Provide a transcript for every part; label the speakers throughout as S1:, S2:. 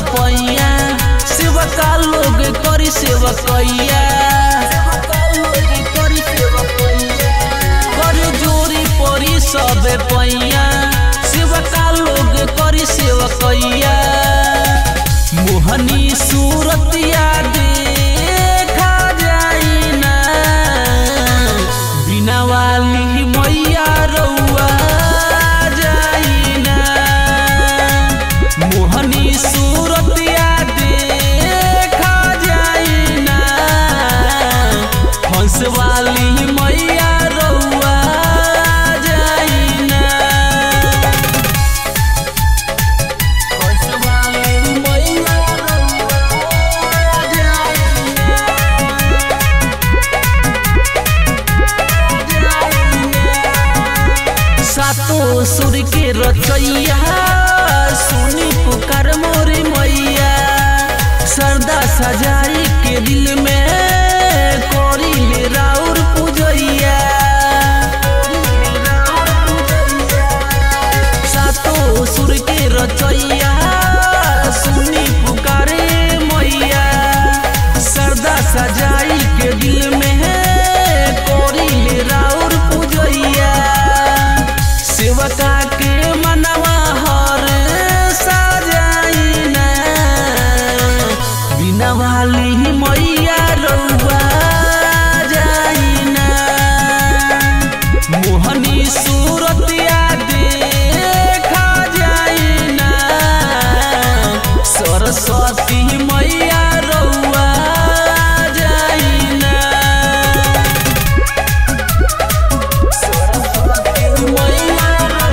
S1: पैया सेवका लोग करी सेवकैया कर जोरी परी सब पैया सेवका लोग करी सेवकैया मोहनी सूरतिया देखा जाई ना बिना वाली मैया रउआ जाई ना मोहनी सूरतिया देखा जाई ना हंस वाली मैया रउआ जाई ना हंस वाली मैया रउआ जाई सातो सुर के रचैया सुनी पुकार मोरे मैया सरदा सजाई के दिल में कोरी ले राउर पूजैया सातो सुर के रचैया सुनी पुकारे मैया सरदा सजाई के दिल में कोरी ले राउर पूजैया सेवका के मनवा हर सजाई ना बिना वाली मैया रउआ जाई ना मोहनी सूरतिया देखा जाई ना सरस्वती मैया रउआ जाई ना सरस्वती मैया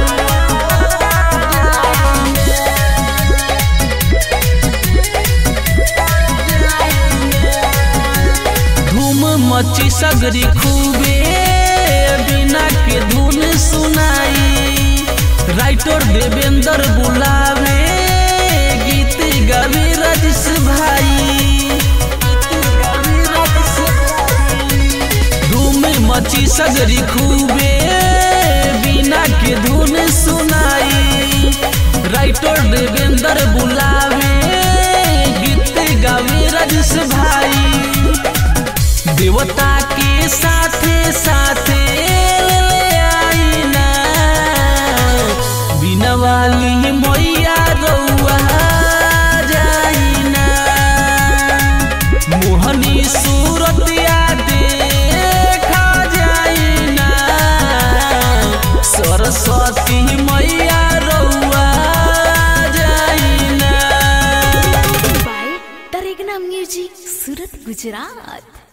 S1: धूम मची सगरी खूबे बिना के धुन सुनाई राइटर देवेंद्र बुलावे गीत गावे राजेश भाई धूम मची सगरी खूबे बिना के धुन सुनाई राइटर देवेंद्र बुलावे गीत गावे राजेश भाई देवता के साथे साथे ले आई ना बिना वाली मैया रउआ जाई ना मोहनी सूरतिया देखा जाई ना सरस्वती मैया रउआ जाई ना
S2: by Taregna Music, Surat, Gujarat.